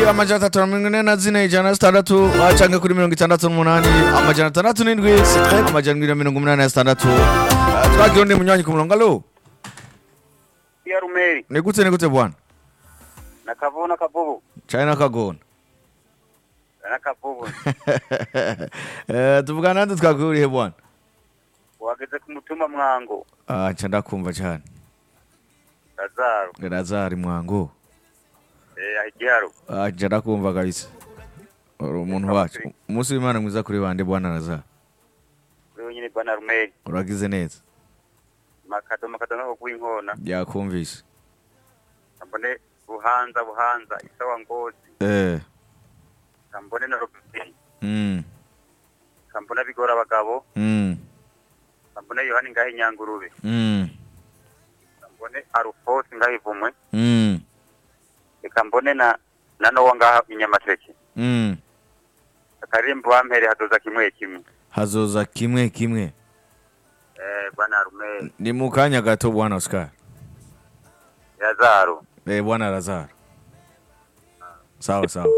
amajana atatu na mirongo ine na zine ijana na zitandatu ah, canke kuri mirongo itandatu n'umunani amajana atandatu n'indwi amajana indwi na mirongo umunani na zitandatu Ah, twagira undi munywanyi ku murongo alo ya rumeri ni gute ni gute bwana na kavubu na kavubu cane nakagona na kavubu Eh, tuvugana nande twakuriye bwana wageze ku mutumba mwango Ah, nca ndakumva cane lazaro razari mwango eh ahigiharo Ah, nca ndakumva kabisa uri umuntu wacu umunsi w'imana mwiza kuri bande bwana razari wewe nyine bwana rumeri uragize neza makado makado no kuinkona yakumvise ambone buhanza buhanza isawa ngozi eh kambone na robert mm kambona bigora abagabo mm kambone yohani ngahe nyangurube mm kambone arufosi ngahe ivumwe mm reka mbone na na nowa ngaha inyamateke mm akarimbo wampere hadoza kimwe kimwe hazoza kimwe kimwe eh bwana rumeri ni mu kanya gato bwana Oscar lazaro eh bwana Lazaro sawa sawa